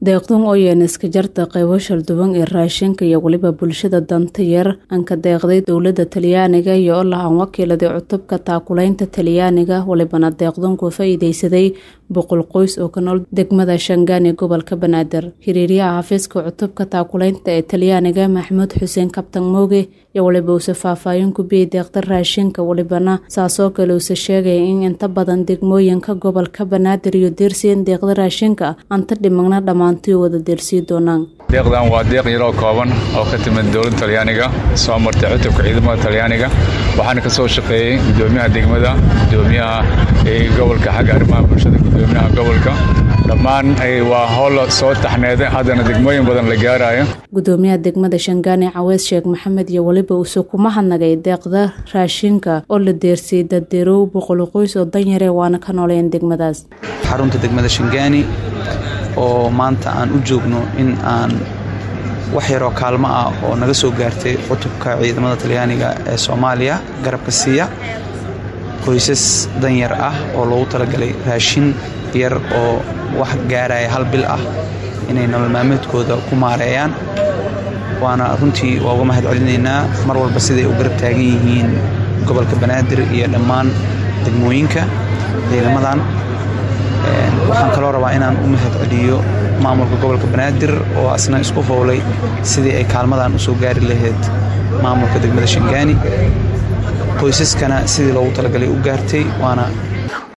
deeqdan oo yeena iska jarta qaybo shalduwan ee raashinka iyo weliba bulshada danta yar aan ka deeqday dowladda talyaaniga iyo oo lahaan wakiiladay cutubka taakulaynta talyaaniga walibana deeqdan ku faa'iidaysaday boqol qoys oo ka nool degmada shangaan ee gobolka banaadir xiriiryaha xafiiska cutubka taakulaynta ee talyaaniga maxamuud xuseen kabtan mooge iyo waliba uuse faahfaahin ku biyey deeqda raashinka walibana saasoo kale uuse sheegaya in inta badan degmooyinka gobolka banaadir iyo deersiin deeqda raashinka anta dhimagna dhammaantii wada deersii doonaan deeqdan waa deeq yaroo kooban oo ka timid dowladda talyaaniga soo martay cutubka ciidamada talyaaniga waxaana ka soo shaqeeyey gudoomiyaha degmada gudoomiyaha gobolka xagga arrimaha bulshada gudoomiyaha gobolka dhammaan waa howl soo taxneeday haddana degmooyin badan la gaarayo gudoomiyaha degmada shangaane caweys sheekh maxamed iyo weliba uuse kuma hadnagay deeqda raashinka oo la deersiyey daddeerow boqol qoys oo danyare waana ka nooleyn degmadaas xarunta degmada shangaani oo maanta aan u joogno in aan wax yaroo kaalmo ah oo naga soo gaartay cutubka ciidamada talyaaniga ee soomaaliya garabka siiya qoysas danyar ah oo loogu talagalay raashin yar oo wax gaaraya hal bil ah inay nolol maalmeedkooda ku maareeyaan waana runtii waa uga mahad celinaynaa mar walba siday u garab taagan yihiin gobolka banaadir iyo dhammaan degmooyinka ciidamadan waxaan kaloo rabaa inaan u mahad celiyo maamulka gobolka banaadir oo asna isku fowlay sidii ay kaalmadan u soo gaari lahayd maamulka degmada shangaani qoysaskana sidii loogu talagalay u gaartay waana